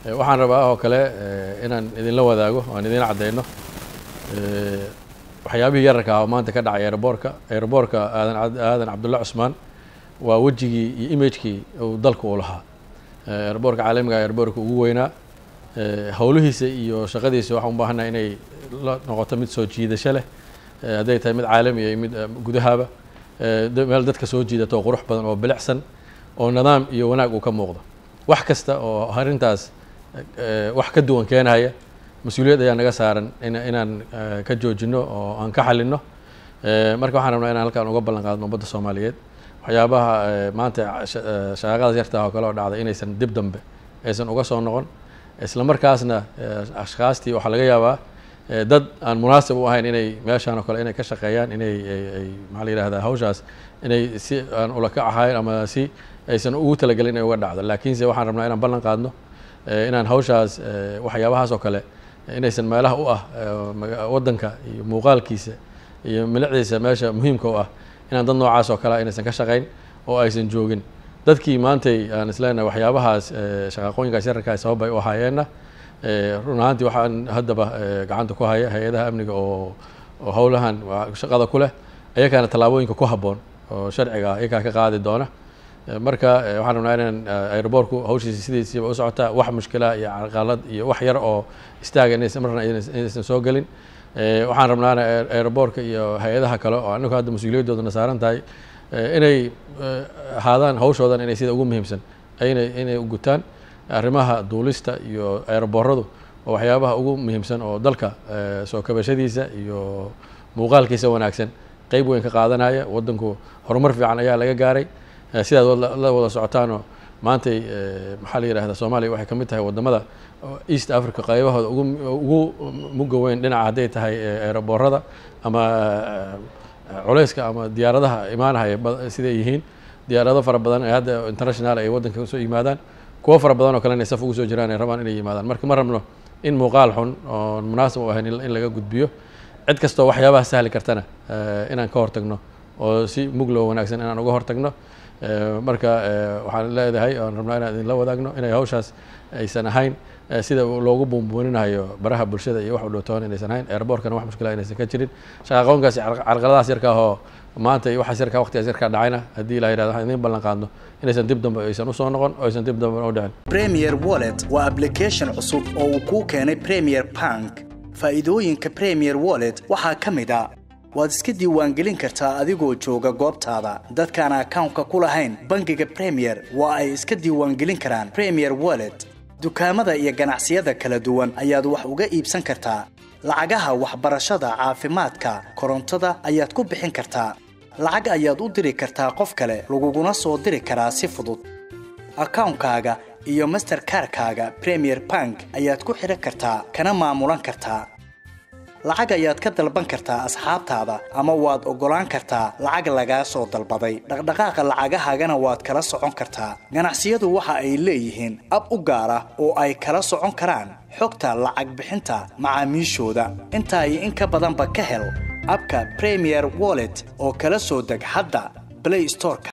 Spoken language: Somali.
waxaan rabaa oo kale inaan idinla wadaago aan idin caddeyno waxyaabihii yararka ah oo maanta ka dhacay aeroboorka aeroboorka aadan aadan cabdulla cusmaan waa wejigii iyo imagekii uu dalka uu lahaa aeroboorka caalamiga aeroboorka ugu weynaa howlihiisa iyo shaqadiisa waxaan u baahannaha inay la noqoto mid soo jiidasho leh hadday tahay mid caalamiya iyo mid gudahaaba meel dadka soo jiidato oo qurux badan oo bilicsan oo nidaam iyo wanaag uu ka muuqdo wax kasta oo arrintaas wax ka duwan keenaya mas-uuliyad ayaa naga saaran in inaan ka joojino oo aan ka xalino marka waxaan rabnaa inaan halkaan uga ballan qaadno ummadda soomaaliyeed waxyaabaha maanta shaqaaqadaas yarta oo kale oo dhacday inaysan dib dambe aysan uga soo noqon isla markaasna ashkaastii waxaa laga yaabaa dad aan munaasib u ahayn inay meeshaan oo kale inay ka shaqeeyaan inay ay maxaa la yihahdaa hawshaas inay si aan ulakac ahayn ama si aysan ugu talagelin inay uga dhacdo laakiinse waxaan rabnaa inaan ballan qaadno inaan hawshaas waxyaabahaas oo kale inaysan meelaha u ah waddanka iyo muuqaalkiisa iyo milicdiisa meesha muhiimka u ah inaan dad noocaas oo kale inaysan ka shaqayn oo aysan joogin dadkii maantay aan isleenahay waxyaabahaas shaqaaqooyinkaas yararkaa sabab ay u ahaayeenna run ahaantii waxaan haddaba gacanta ku haya hay-adaha amniga oo oo howlahan shaqada ku leh ayakaana tallaabooyinka ku habboon oo sharciga ah iyakaa ka qaadi doona marka waxaan rabnaa inaan aeroboortku hawshiisa sidiisiiba u socotaa wax mushkila iyo carqalad iyo wax yar oo istaaga inaysan marna inaysan soo gelin waxaan rabnaana aeroboortka iyo hay-adaha kale oo anagu hadda mas-uuliyadoodana saaran tahay inay ahaadaan hawshoodan inay sida ugu muhiimsan inay inay u gutaan arrimaha duulista iyo aerobooradu waa waxyaabaha ugu muhiimsan oo dalka soo kabashadiisa iyo muuqaalkiisa wanaagsan qeyb weyn ka qaadanaya waddanku horumar fiican ayaa laga gaaray sidaad la wada socotaanoo maantay maxaa la yihahda soomaaliya waxay ka mid tahay wadamada east africa qaybahooda ugu ugu muga weyn dhinaca hadday tahay aeroboorada ama culeyska ama diyaaradaha imaanahaya siday yihiin diyaarado fara badan ee hadda international ay waddanka usoo yimaadaan kuwo fara badan oo kale inay saf ugu soo jiraan ay rabaan inay yimaadaan marka ma rabno in muuqaal xun oon munaasib u ahayn in laga gudbiyo cid kastoo waxyaabaha sahli kartana inaan ka hortagno oo si muglo wanaagsan inaan uga hortagno marka waxaan leedahay oan rabnaa inaan idinla wadaagno inay hawshaas aysan ahayn sida loogu buunbuuninayo baraha bulshada iyo wax u dhowtoon inaysan ahayn airboortkana wax mushkila inaysan ka jirin shaqaaqoonkaasi carqaladahaas yarka ahoo maanta iyo waxaas yarkaa waqtigaas yarkaa dhacayna haddii la yirahdo waxaan idiin ballan qaadno inaysan dib dambe aysan usoo noqon oo aysan dib dambe u dhicin premier wallet waa application cusub oo uu kuu keenay premier bank faa'iidooyinka premier wallet waxaa ka mid a waad iska diiwaangelin kartaa adigoo jooga goobtaada dadkaan akawnka ku lahayn bangiga premier waa ay iska diiwaangelin karaan premier wallet dukaamada iyo ganacsiyada kala duwan ayaad wax uga iibsan kartaa lacagaha waxbarashada caafimaadka korontada ayaad ku bixin kartaa lacag ayaad u diri kartaa qof kale laguguna soo diri karaa si fudud akawnkaaga iyo masterkarkaaga premier bank ayaad ku xidhan kartaa kana maamulan kartaa lacag ayaad ka dalban kartaa asxaabtaada ama waad oggolaan kartaa lacag lagaa soo dalbaday dhaqdhaqaaqa lacagahaagana waad kala socon kartaa ganacsiyadu waxa ay leeyihiin ab u gaar ah oo ay kala socon karaan xogta lacag bixinta macaamiishooda intaa iyo in ka badanba ka hel abka premier wallet oo kala soo deg hadda blay storeka